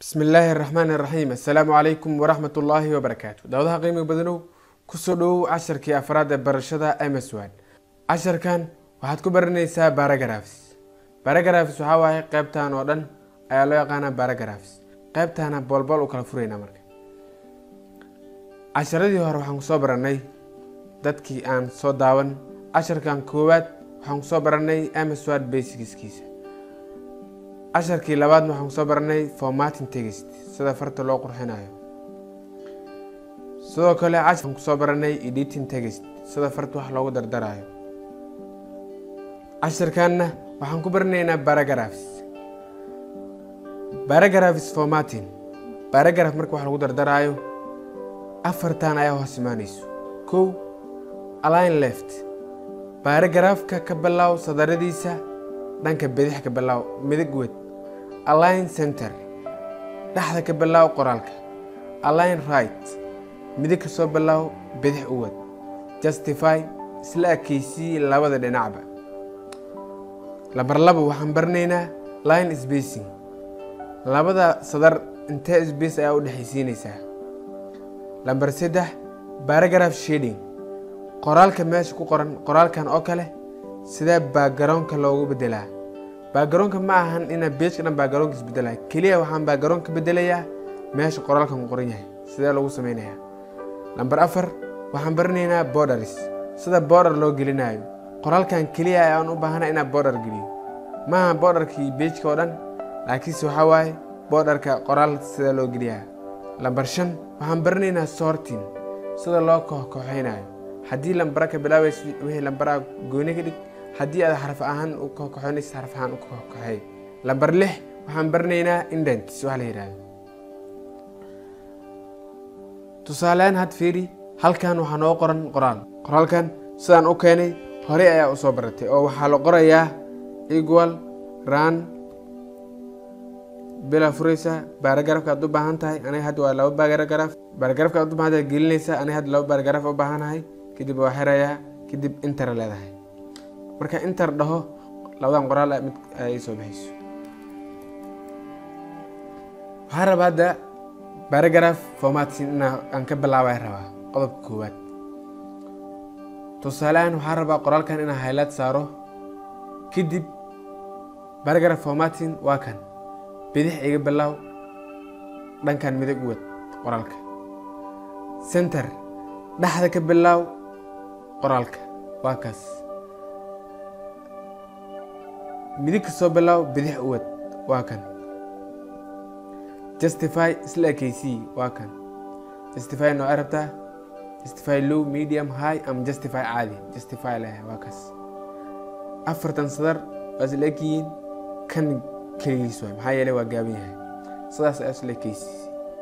bismi illaahi araxmaani iraxiim assalaamu calaykum waraxmat ullaahi wabarakaatu daawadaha qiimiga badanow kusoo dhowow casharkii afraad ee barashada mswan casharkan waxaad ku baranaysaa baragrafs baragrafs waxaa waaye qeybtan oo dhan ayaa loo yaqaanaa baragrafs qeybtaana boolbool u kala furaynaa marka casharadii hore waxaan kusoo baranay dadkii aan soo daawan casharkan koowaad waxaan kusoo baranay mswad basicskiisa casharkii labaadna waxaan kusoo baranay formatin tegist sida farta loo qurxinayo sidoo kale casharkan kusoo baranay editing tegist sida farta wax loogu dardarayo casharkanna waxaan ku baranaynaa baragrafs baragrafs formatin baragraf marka wax lagu dardaraayo afartan ayaa hoos imaanayso kow align left baragrafka ka bilaaw sadaradiisa dhanka bidix ka bilaaw midig wed align center dhexda ka bilaaw qoraalka align right midig ka soo bilaaw bidix u wad justify isla ekeysii labada dhinacba lambar laba waxaan baranaynaa line spacing labada sadar intee sbace ayaa u dhexaysiinaysaa lambar saddex baragraph shading qoraalka meesha ku qoran qoraalkan oo kale sidee baagaroonka loogu bedelaa baagaroonka ma ahan inaa beejka dhan baagaroonka isbedelaya keliya waxaan baagaroonka bedelayaa meesha qoraalkan ku qoran yahay sidee loogu sameynayaa lambar afar waxaan baranaynaa borders sida border loo gelinayo qoraalkan keliya ayaan u baahana inaa border geliyo maaha borderkii beejka oo dhan laakiinse waxaa waaye borderka qoraal sida loo geliyaa lambar shan waxaan baranaynaa sortin sida loo kooxkooxeynayo haddii lambara ka bilaabaysa wixii lambaraha gooni ka dhig haddii aad xaraf ahaan u kooxkoxeynaysa xaraf ahaan u kooxkoxey lambar lix waxaan baranaynaa indents wax la yidhahdo tusaaleaan had fiiri halkan waxaa noo qoran qoraal qoraalkan sidaan u keenay horey ayaa usoo baratay oo waxaa la qorayaa equal ran bilaa furaysa baaragrafka aad u baahan tahay aniga hadda waa laba baaragraf baaragrafka aad u baahan tahay gelinaysa aniga hadda laba baaragraf u baahanahay kadib waa xirayaa kadib inter leedahay marka inter dhaho labadan qoraal mid ay soo baxayso waxaan rabaa hadda baaragraf formatsin inaa aan ka bilaabay rabaa qodobka koowaad tusaaleahaan waxaan rabaa qoraalkan inaan haylaad saaro kadib baragraf formatin waa kan bidix iga bilaaw dhankan midig u wad qoraalka center dhexda ka bilaaw qoraalka waa kaas midig ka soo bilaaw bidix u wad waa kan justify isla ekeysii waa kan justify noocay rabtaa justify low medium high ama justify caadi justify leeyahay waa kaas afartan sadar waa isla egyihiin kan keligiis waay maxaa yeelay waa gaaban yahay sidaas ayaa isla ekeysiis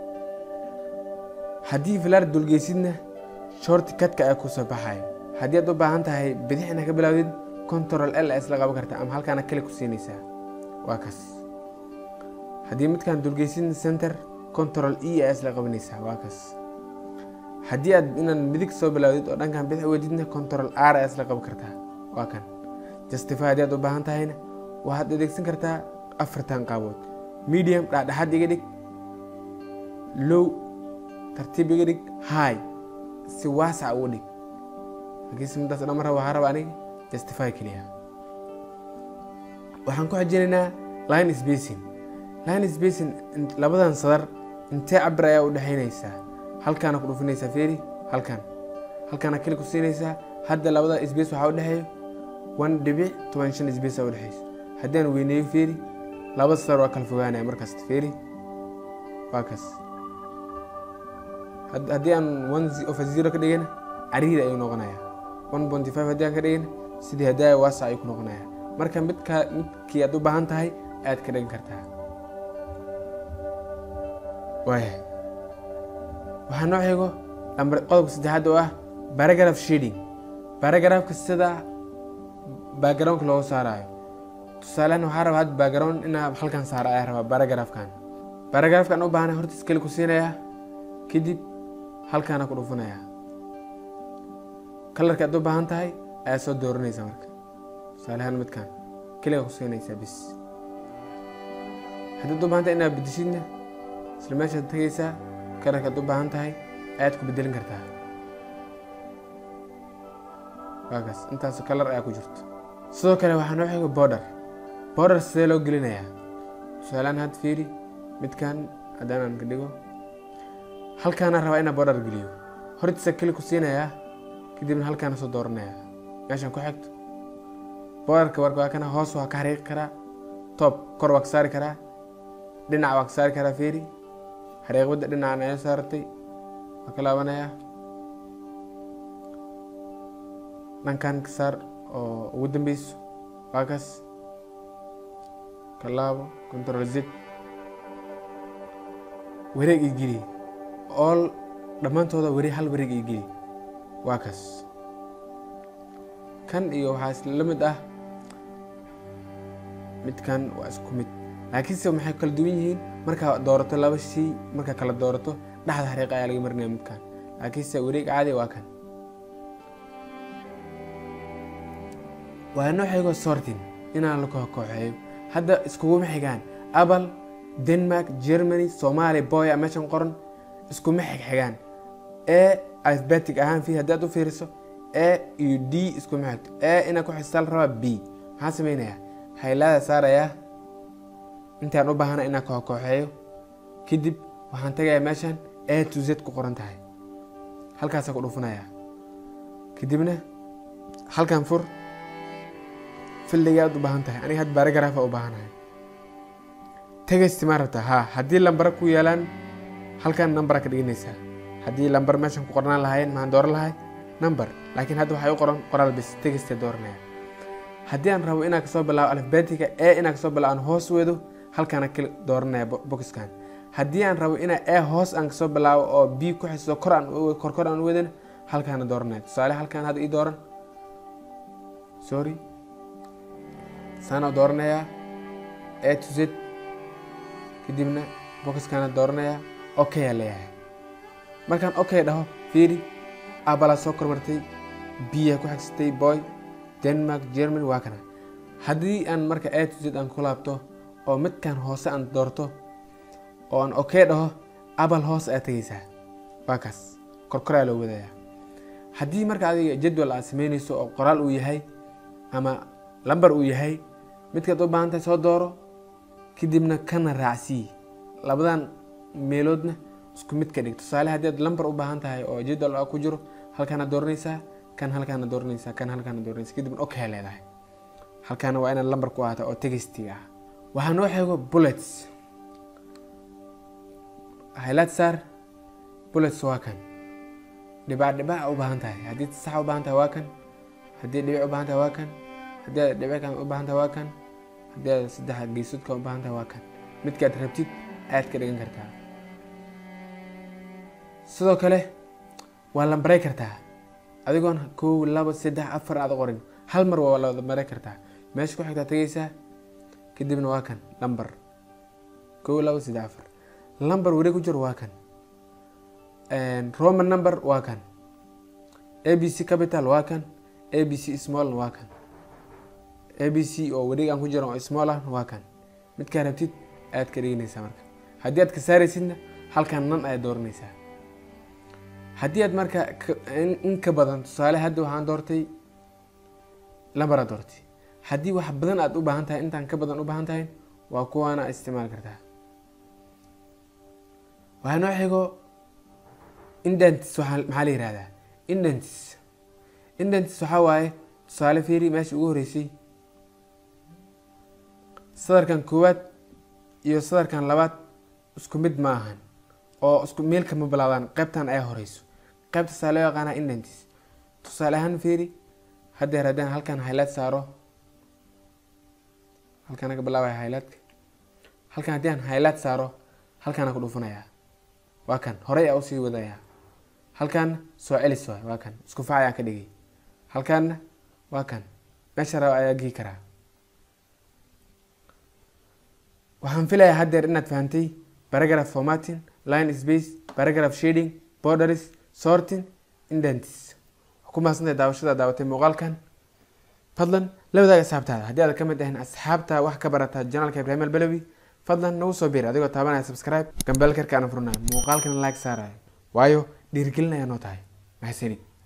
haddii filaar dulgeysidna shorti kadka ayaa kusoo baxayo haddii aad u baahan tahay bidix inaa ka bilaawdid control l ayaa isla qaban kartaa ama halkaana kale ku siinaysaa waa kaas haddii midkaan dulgeysidna center control e ayaa isla qabanaysaa waa kaas haddii aad inaan midig soo bilaawdid oo dhankan bidix wedidna control r ayaa isla qaban kartaa waa kan justify haddii aad u baahan tahayna waxaad adeegsan kartaa afartan qaabood medium dhexdhexaad iga dhig low tartiib iga dhig high si waasac uga dhig laakiinse midaas dhan mar raba waxaa raba aniga justify keliya waxaan ku xijinaynaa line spacing line spacing labadan sadar intee cabir ayaa u dhexaynaysaa halkaana ku dhufinaysaa feeri halkan halkaana keli ku siinaysaa hadda labada space waxaa u dhexeeyo one dhibic toban shan space u dhexeyso haddii aan weyneeyo feeri laba sadar waa kala fogaanaya markasta feeri waa kaas haddii aan one of zero ka dhigana cariiri ayuu noqonayaa one ponty five haddii aan ka dhigana sidii haddii waasa ayuu ku noqonayaa marka midka midkii aad u baahan tahay ayaad ka dhigan kartaa waaya waxaa noo xigo lambar qodobka saddexaad oo ah baragraph shading baragrafka sida backgroundka looga saarayo tusaalehan waxaa rabaa had background inaa halkan saara ayaa rabaa baragrafkan baragrafkan u baahana horta iskeli ku siinayaa kadib halkaana ku dhufanayaa kalarka aad u baahan tahay ayaa soo dooranaysa marka tusaalehaan midkan keliga ku siinaysaa bis haddaad u baahanta inaad bedeshidna isla meeshaad tegaysaa kalarkaad u baahan tahay ayaad ku bedelin kartaa waakaas intaasoo kalar ayaa ku jirto sidoo kale waxaa noo xigo border border sidee loo gelinayaa tusaalaan had fiiri midkan haddaan aan ka dhigo halkaana rabaa inaa border geliyo hortiisa keli ku siinayaa kadibna halkaana soo dooranaya meeshan ku xigto borderka warka waa kana hoos waa ka xariiqi karaa top kor waa ka saari karaa dhinac waa ka saari karaa fiiri xariiqbadda dhinacan ayaa saaratay waa ka laabanayaa dhankan ka saar oo ugu dambeyso waa kaas ka laabo control z wareeg ii geli all dhammaantooda wari hal wareeg ii geli waa kaas kan iyo waxaa isla mid ah midkan waa isku mid laakiinse maxay kala duwan yihiin markaa doorato laba shay markaa kala doorato dhexda xariiqa ayaa laga marinaya midkan laakiinse wareeg caadi waa kan waa noo xigo sortin inaan la kooxeeyo hadda iskuguma xigaan apple denmark germany somalia boya meeshan qoran iskuma xigxigaan e alphabetic ahaan fi haddii aad u fiiriso e iyo d iskuma xigto e inaa ku xistaa la rabaa b maxaa sameynaya haylaada saarayaa intaan u baahana inaan kooxeeyo kadib waxaan tagayaa meeshan a to z ku qoran tahay halkaasa ku dhufanaya kadibna halkan fur fildiga aad u baahan tahay aniga had baaragraafa u baahanahay tegesti maa rabtaa ha haddii lambara ku yaalaan halkan nambara ka dhiganaysaa haddii lambar meeshan ku qornaan lahaayeen maxaan dooran lahay number laakiin hadda waxay u qoran qoraal bis tegeste dooranaya haddii aan rabo inaan kasoo bilaabo alfabetiga e inaan kasoo bilaabo aan hoos wedo halkaana kali dooranaya boxkan haddii aan rabo inaa e hoos aan kasoo bilaabo oo b ku xiso kor aan korkor aan wedin halkaana dooranaya tusaale halkan hadda ii dooran sorry saana dooranayaa a to z kadibna boxkaana dooranayaa okay aa leeyahay markaan okay dhaho fiiri abala soo kormartay biya ku xigsatay boy denmark germany waa kana haddii aan marka a to z aan ku laabto oo midkan hoose aan doorto oo aan okay dhaho abal hoos aad tegaysaa waa kaas korkoraa loo wadayaa haddii marka adiga jadwal aad sameynayso oo qoraal uu yahay ama lambar uu yahay midkaad u baahan tahay soo dooro kadibna kana raacsii labadan meeloodna isku mid ka dhig tusaale haddii aad lambar u baahan tahay oo jadwal ku jiro halkaana dooranaysaa kan halkaana dooranaysaa kan halkaana dooranaysa kadibna okay leedahay halkaana waa inaad lambar ku ahata oo tegistiga ah waxaa noo xeego bullets highlight saar bullets waa kan dhibac dhibac u baahan tahay haddii sax u baahan tahay waa kan haddii dhibic u baahan tahay waa kan haddii aad dhibickan u baahan tahay waa kan haddii aad saddex geesoodka u baahan tahay waa kan midkaad rabtid aad ka dhigan kartaa sidoo kale waa lambaray kartaa adigoon kow labo saddex afar aad qorin hal mar waa la maray kartaa meesha ku xigtaa tegaysaa kadibna waa kan lambar kow labo saddex afar lambar weli ku jiro waa kan roman number waa kan a b c capital waa kan a b c small waa kan a b c oo wareeg aan ku jiro oo small ah waa kan midkaa rabtid aad ka dhiganaysaa marka haddii aad ka saaraysidna halkan nan ayaad dooranaysaa haddii aad marka in ka badan tusaale hadda waxaan doortay lambar aad doortay haddii wax badan aad u baahan tahay intaan ka badan u baahan tahay waa kuwaana isticmaali kartaa waxaa noo xigo indentis waxaa maxaa la yihahdaa indentis indentis waxaa waaye tusaale fiiri meesha ugu horeysay sadarkan koowaad iyo sadarkan labaad isku mid ma ahan oo isku meelka ma bilaabaan qaybtan ayaa horeyso qaybtaasaa loo yaqaanaa indentis tusaale ahaan fiiri haddeer haddaan halkan highlight saaro halkaan ka bilaabaya highlightka halkan haddii aan highlight saaro halkaana ku dhufanayaa waa kan horey aa usii wadayaa halkaana soo celis waay waa kan isku fac ayaan ka dhigay halkaana waa kan meesha raba ayaa gii karaa waxaan filayaa haddeer inaad fahantay paragraph formatting line space paragraph shading borders sorting indentis ku mahadsantahay daawashada daawatay muuqaalkan fadlan la wadaaga asxaabtaada haddii aad ka mid ahayn asxaabta wax ka barata janaalka ibraahim albalawi fadlan nagu soo biir adigoo taabanaya subscribe gambeelkarka aan furnayo muuqaalkana like saarayo waayo dhiirigelin ayaa noo tahay mahadsanid